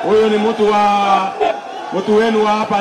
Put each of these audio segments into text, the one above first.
Huyu ni mtu wa mtu wenu wa hapa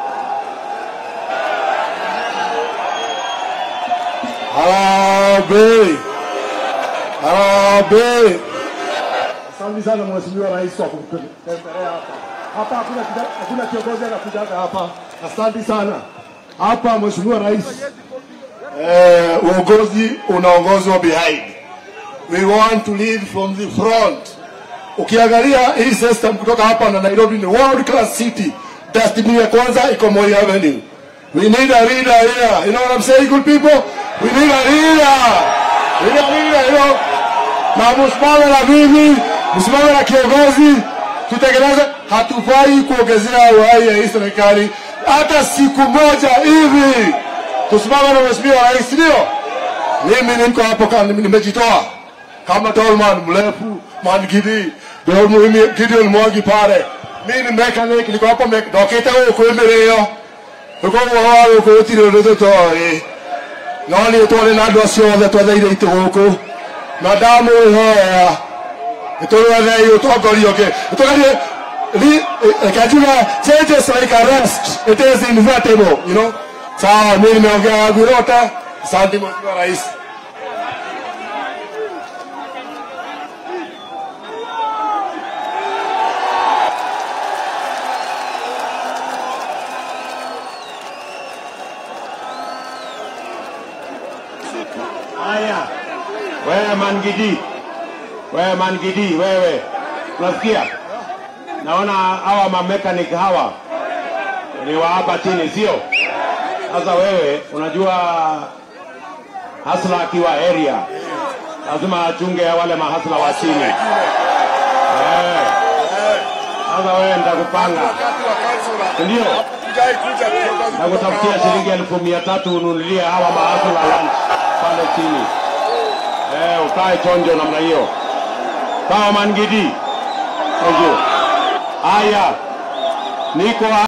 Harambee! Harambee! Asante sana Mheshimiwa Rais kwa kutembelea hapa. Hapa hakuna kida- hakuna kiongozi anakujaga hapa. Asante sana. Hapa Mheshimiwa Rais, eh, uongozi unaongozwa behind. We want to lead from the front. Ukiangalia hii system kutoka hapa na Nairobi ni world class city. Destiny ya kwanza iko Moi Avenue. We need a leader here. You know what I'm saying, good people? We need a leader. We need a leader, you know. Na msimame na mimi, msimame na kiongozi, tutengeneze. Hatufai kuongezea uhai ya hii serikali hata siku moja hivi. Tusimame na mheshimiwa rais, ndio mimi niko hapo, kama nimejitoa kama tolman mrefu mangidi ndio mimi Gideon Mwangi pale. Mimi ni mechanic, niko hapo me- ndokite guku imirio uko wa guku utire undu tutoi no nĩ twarĩ na andũ acio othe twetheire itĩ gũkũ na ndamwĩhoya nĩtũrwethei ũtongoria ũngĩ nĩtũgerie kanjuga changes like arrest it is inevitable you know sawa mimi nimeongea yangu yote asante mheshimiwa rais Haya, wewe Mangidi, wewe Mangidi, wewe unasikia? Naona hawa mamekanik hawa ni wa hapa chini, sio? Sasa wewe unajua hasla akiwa area lazima achunge wale mahasla wa chini. Eh. Sasa wewe nitakupanga, ndio nakutafutia shilingi elfu mia tatu ununulie hawa mahasla lunch pale chini. Eh, ukae chonjo namna hiyo. Sawa Mangidi. Thank you. Haya, niko